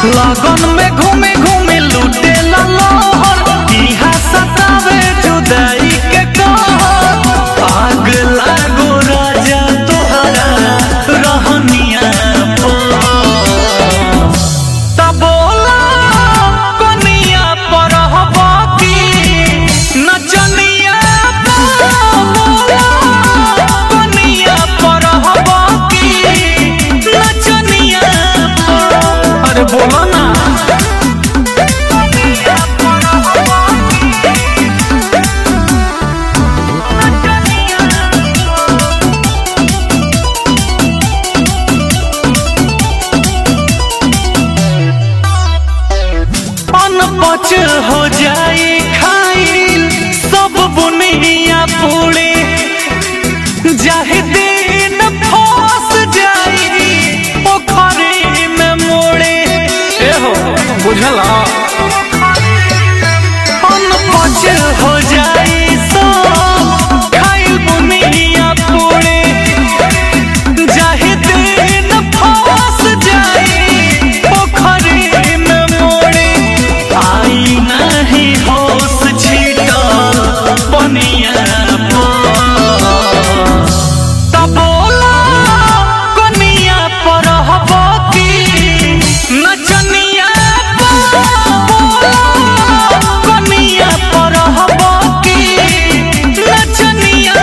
लगन में घूमे घूमे लूटे लहर इहा सतावे जुदाई के कहर आग लागो राजा तोहरा रहनिया पर तब बोला कनिया पर हबा की नचनिया बोला कनिया पर हबा की नचनिया अरे बोलो ना अनपच हो जाए खाइल सब बुनिया पूरे जाहि दिन फंस जाई पोखरी में मोड़े एहो बुझला अनपच हो जाए सब खाइल बुनिया पूरे जाहि दिन फंस जाई पोखरी में मोड़े आई नहीं होश छीटा पनिया तब बोला कनिया पर हबा की नचनिया बोला कनिया पर हबा की नचनिया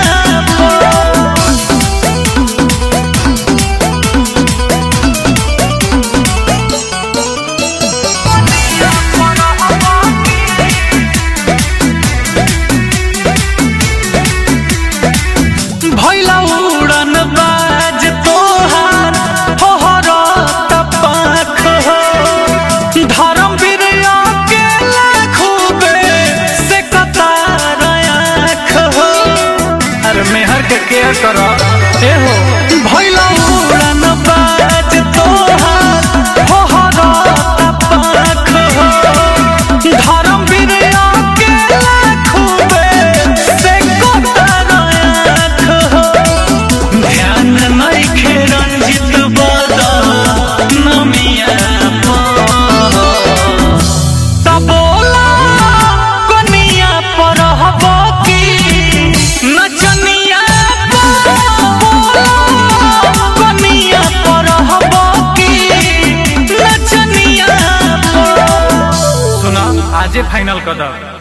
भैला उड़न बाज तोहार होहरत पाख हो धर्म वीर अकेला खूबे से कतार आँख हो अरे मेहर के केयर कर ए हो भैला उड़न बाज तोहार होहरत पाख हो धर्म वीर अकेला खूबे से कतार आँख हो ध्यान नइखे रंजित बदा नमिया तब बोला कनिया पर हबा की नचनिया बोला कनिया पर हबा की नचनिया सुना आजे फाइनल कर दो